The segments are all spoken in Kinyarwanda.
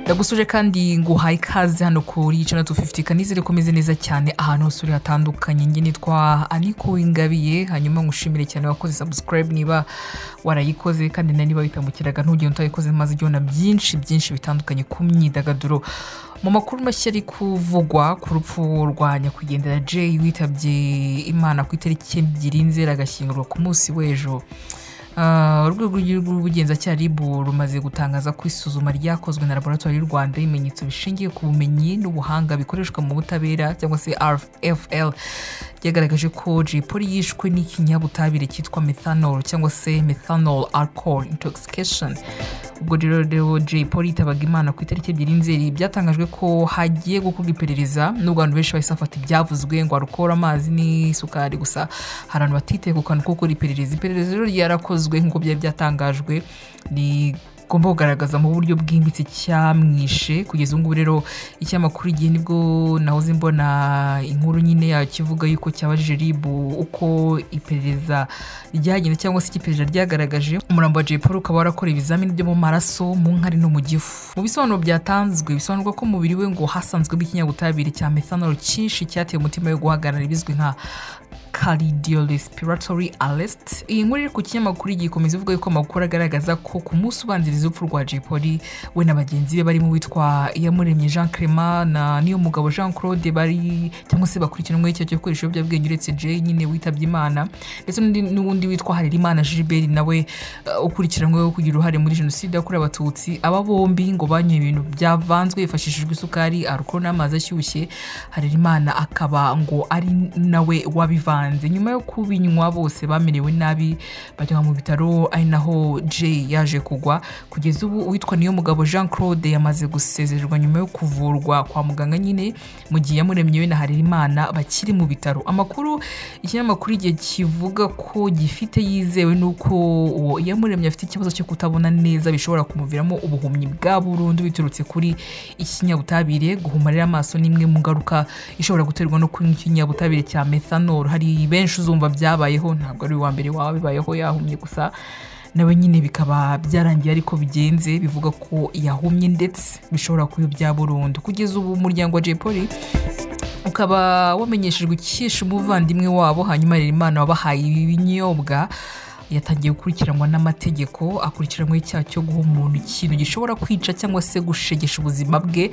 ndagusuje kandi nguhaye ikaze hano kuri icana tu fifuti kanizere ko umeze neza cyane ahantu hose uri hatandukanye njye nitwa aniko wingabiye hanyuma ngushimire cyane wakoze sabusikarayibu niba warayikoze kandi na niba witamukiraga ntugende utayikoze maze ujye ubona byinshi byinshi bitandukanye ku myidagaduro mu makuru mashya ari kuvugwa ku rupfu rwa nyakwigendera jay witabye imana ku itariki ebyiri nzeri agashyingurwa ku munsi w'ejo Ah, urwego rw'igihugu rw'ubugenzacyaha rib rumaze gutangaza ko isuzuma ryakozwe na laboratoire y'u rwanda ibimenyetso bishingiye ku bumenyi n'ubuhanga bikoreshwa mu butabera cyangwa se rfl ryagaragaje ko jay polly yishwe n'ikinyabutabire cyitwa methanol cyangwa se methanol alcohol intoxication ubwo rero rero jay polly yitabaga imana ku itariki ebyiri nzeri byatangajwe ko hagiye gukorwa iperereza n'ubwo abantu benshi bahise bafata ibyavuzwe ngo arukora amazi n'isukari gusa hari abantu batitaye ku kantu ko gukora iperereza iperereza rero ryarakozwe nk'uko byari byatangajwe rigomba kugaragaza mu buryo bwimbitse icyamwishe kugeza ubu ngubu rero icyamakuru igihe nibwo nahoze mbona inkuru nyine yacyo ivuga yuko cyabajije rib uko iperereza ryagenze cyangwa se icyo iperereza ryagaragaje umurambo wa jay paul ukaba warakora ibizamini byo mu maraso mu nkari no mu gifu mu bisobanuro byatanzwe bisobanurwa ko umubiri we ngo hasanzwemo ikinyabutabire cya methanol cyinshi cyateye umutima we guhagarara bizwi nka cardiorespiratory arrest iyi nkuru iri ku kinyamakuru igiye ikomeza ivuga yuko amakuru agaragaza ko ku munsi ubanziriza urupfu rwa jay polly we na bagenzi be barimo uwitwa iyamuremye jean clement na niyo mugabo jean claude bari cyangwa se bakurikiranweho icyaha cyo gukoresha ibiyobyabwenge uretse jay nyine witabye imana ndetse n'undi- n'uwundi witwa harerimana gilbert nawe eh, ukurikiranyweho kugira uruhare muri jenoside yakorewe abatutsi aba bombi ngo banyoye ibintu byavanzwe hifashishijwe isukari arukoro n'amazi ashyushye harerimana akaba ngo ari nawe wabivanze nyuma yo kubinywa bose bamerewe nabi bajyanwa mu bitaro ari naho jay yaje kugwa kugeza ubu uwitwa niyo mugabo jean claude yamaze gusezererwa nyuma yo kuvurwa kwa muganga nyine mu gihe yamuremye we na harerimana bakiri mu bitaro amakuru ikinyamakuru igihe kivuga ko gifite yizewe n'uko uwo iyamuremye afite ikibazo cyo kutabona neza bishobora kumuviramo ubuhumyi bwa burundu biturutse kuri ikinyabutabire guhuma rero amaso ni imwe mu ngaruka ishobora guterwa no kunywa ikinyabutabire cya methanol hari benshi uzumva byabayeho ntabwo ari uwa mbere waba bibayeho yahumye gusa nawe nyine bikaba byarangiye ariko bigenze bivuga ko yahumye ndetse bishobora kuyobya burundu kugeza ubu umuryango wa jay polly ukaba wamenyeshejwe icyishe umuvandimwe wabo hanyuma rero imana wabahaye ibinyobwa yatangiye gukurikiranwa n'amategeko akurikiranyweho icyaha cyo guha umuntu ikintu gishobora kwica cyangwa se gushegesha ubuzima bwe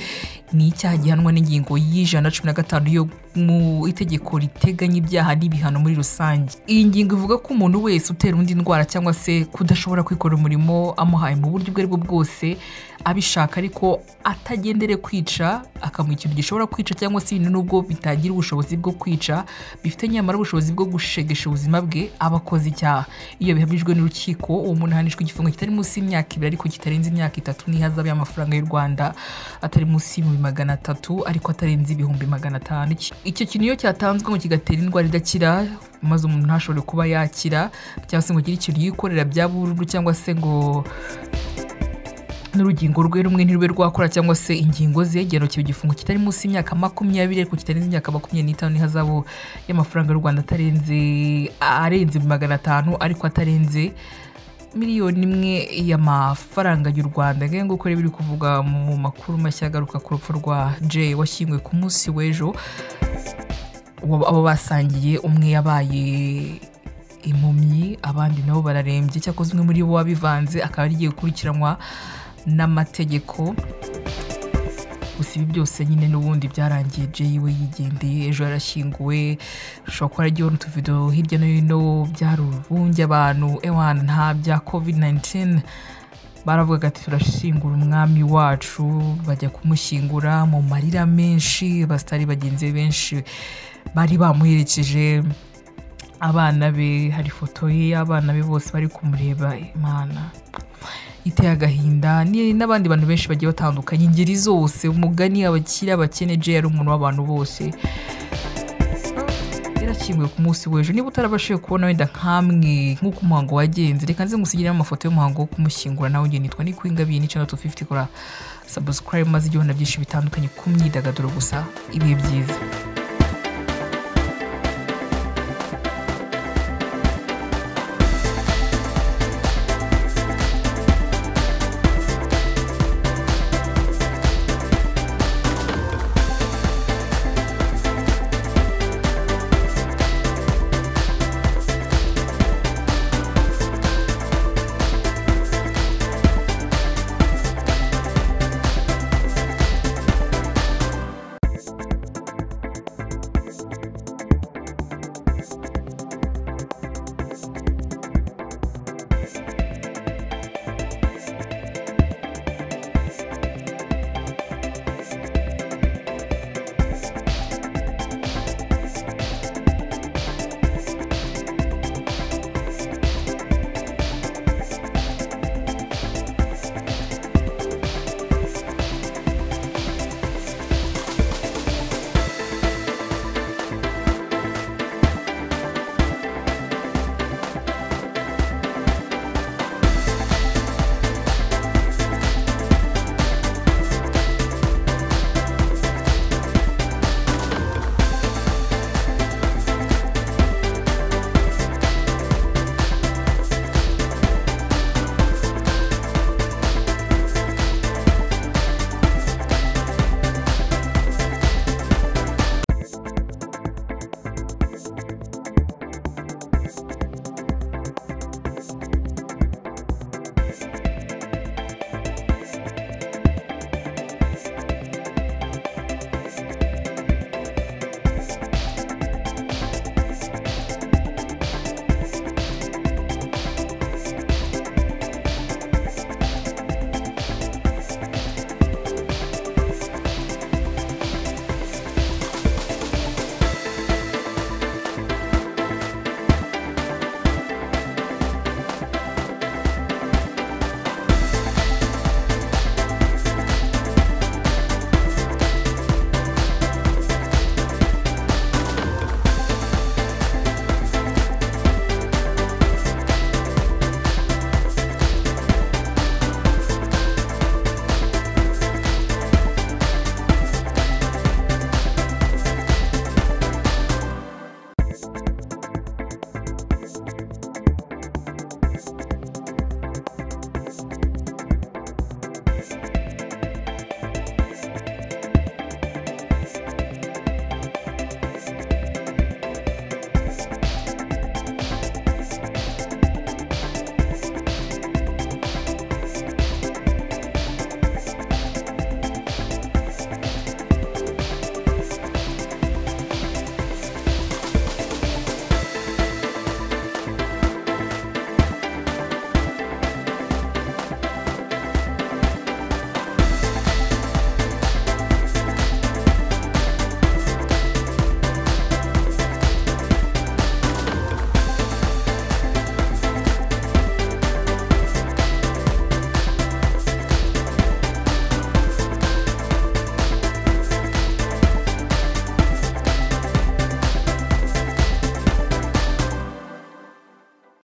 ni icyaha gihanwa n'ingingo y'ijana na cumi na gatanu yo mu itegeko riteganya ibyaha n'ibihano muri rusange iyi ngingo ivuga ko umuntu wese utera undi indwara cyangwa se kudashobora kwikora umurimo amuhaye mu buryo ubwo ari bwo bwose abishaka ariko atagendere kwica akamuha ikintu gishobora kwica cyangwa se ibintu nubwo bitagira ubushobozi bwo kwica bifite nyamara ubushobozi bwo gushegesha ubuzima bwe aba akoze icyaha iyo bihamijwe n'urukiko uwo muntu ahanishwa igifungo kitari munsi y'imyaka ibiri ariko kitarenze imyaka itatu n'ihazabu y'amafaranga y'u rwanda atari munsi y'ibihumbi magana atatu ariko atarenze ibihumbi magana atanu Iki- icyo kintu iyo cyatanzwe ngo kigatera indwara idakira maze umuntu ntashobore kuba yakira cyangwa se ngo agire ikintu yikorera bya burundu cyangwa se ngo n'urugingo rwe rumwe ntirube rwakora cyangwa se ingingo ze giherokiwe igifungo kitari munsi y'imyaka makumyabiri ariko kitarenze imyaka makumyabiri n'itanu n'ihazabu y'amafaranga y'u rwanda atarenze arenze magana atanu ariko atarenze miliyoni imwe y'amafaranga y'u rwanda ngira ngo rero biri kuvuga mu makuru mashya agaruka ku rupfu rwa jay washyinguwe ku munsi w'ejo Uwo- abo basangiye umwe yabaye impumyi abandi nabo bararembye cyakoze umwe muri bo wabivanze akaba arigiye gukurikiranwa n'amategeko gusa ibi byose nyine n'ubundi byarangiye jay we yigendeye ejo yarashyinguwe ushobora kuba yaragiyeho n'utuvido hirya no hino byari urubunge abantu ewana nta bya covid 19 baravugaga ati turashyingura umwami wacu bajya kumushyingura mu marira menshi basitari bagenzi be benshi bari bamuherekeje abana be hari ifoto ye y'abana be bose bari kumureba imana iteye agahinda ni- n'abandi bantu benshi bagiye batandukanye ingeri zose umugani abakire abakene jay yari umuntu w'abantu bose yarakinguwe ku munsi w'ejo niba utarabashije kubona wenda nkamwe nk'uko umuhango wagenze reka nze ngusigire amafoto y'umuhango wo kumushyingura nawe njye nitwa nikwingabiye n'icyenda tu fifuti kora sabusikarayibu maze ujye ubona byinshi bitandukanye ku myidagaduro gusa ibihe byiza